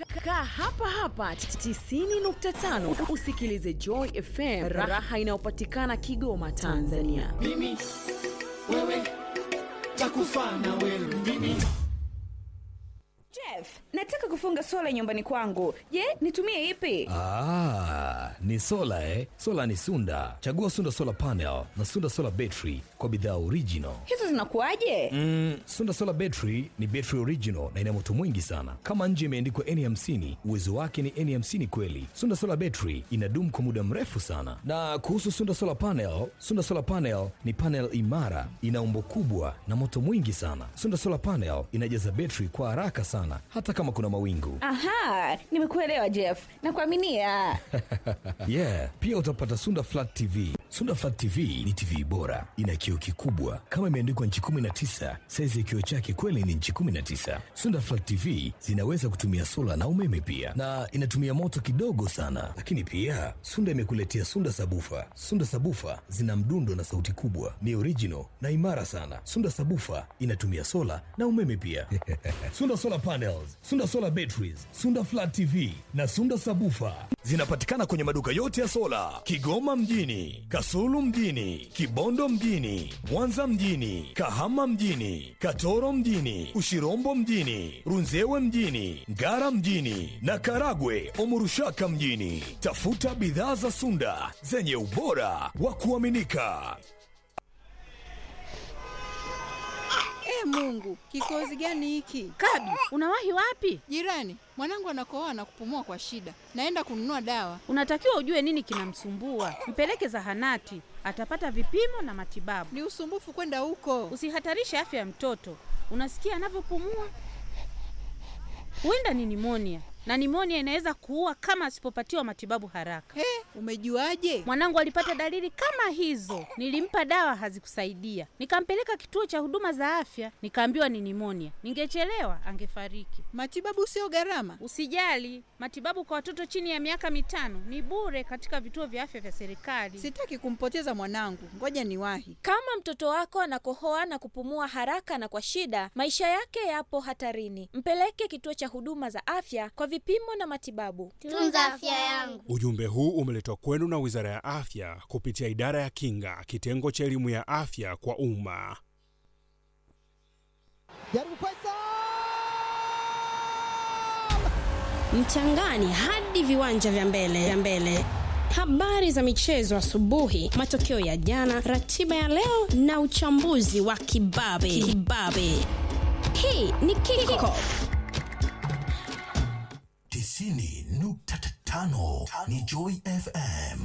Kaa hapa hapa 90.5 usikilize Joy FM, raha inayopatikana Kigoma, Tanzania. mimi wewe takufa na wewe mimi Jeff, nataka kufunga sola nyumbani kwangu. Je, nitumie ipi? Ah, ni sola eh? Sola ni Sunda. Chagua Sunda Solar Panel na Sunda Solar Battery kwa bidhaa original. Hizo zinakuwaje? Mm, Sunda Solar Battery ni battery original na ina moto mwingi sana. Kama nje imeandikwa N50, uwezo wake ni N50 kweli. Sunda Solar Battery inadumu kwa muda mrefu sana. Na kuhusu Sunda Solar Panel, Sunda Solar Panel ni panel imara, ina umbo kubwa na moto mwingi sana. Sunda Solar Panel inajaza battery kwa haraka sana hata kama kuna mawingu. Aha, nimekuelewa Jeff. Nakuaminia. yeah pia utapata sunda flat tv sunda flat tv ni tv bora ina kioo kikubwa kama imeandikwa nchi 19 saizi ya kioo chake kweli ni nchi 19 sunda flat tv zinaweza kutumia sola na umeme pia na inatumia moto kidogo sana lakini pia sunda imekuletea sunda sabufa sunda sabufa zina mdundo na sauti kubwa ni original na imara sana sunda sabufa inatumia sola na umeme pia sunda solar panels sunda solar batteries sunda flat tv na sunda sabufa zinapatikana kwenye maduka yote ya sola kigoma mjini kasulu mjini kibondo mjini mwanza mjini kahama mjini katoro mjini ushirombo mjini runzewe mjini ngara mjini na karagwe omurushaka mjini tafuta bidhaa za sunda zenye ubora wa kuaminika E Mungu, kikozi gani hiki? Kadu, unawahi wapi? Jirani, mwanangu anakohoa na kupumua kwa shida. Naenda kununua dawa. Unatakiwa ujue nini kinamsumbua, mpeleke zahanati, atapata vipimo na matibabu. Ni usumbufu kwenda huko. Usihatarishe afya ya mtoto. Unasikia anavyopumua? Huenda ni nimonia, na nimonia inaweza kuua kama asipopatiwa matibabu haraka. He, umejuaje? Mwanangu alipata dalili kama hizo, nilimpa dawa hazikusaidia, nikampeleka kituo cha huduma za afya, nikaambiwa ni nimonia. Ningechelewa angefariki. Matibabu sio gharama. Usijali, matibabu kwa watoto chini ya miaka mitano ni bure katika vituo vya afya vya serikali. Sitaki kumpoteza mwanangu. Ngoja niwahi. Kama mtoto wako anakohoa na kupumua haraka na kwa shida, maisha yake yapo hatarini. Mpeleke kituo cha huduma za afya kwa vipimo na matibabu. Tunza afya yangu. Ujumbe huu umeletwa kwenu na Wizara ya Afya kupitia Idara ya Kinga, kitengo cha elimu ya afya kwa umma. Jaribu pesa mchangani hadi viwanja vya mbele vya mbele habari za michezo asubuhi matokeo ya jana ratiba ya leo na uchambuzi wa kibabe kibabe hii ni kiko tisini nukta tano ni Joy FM.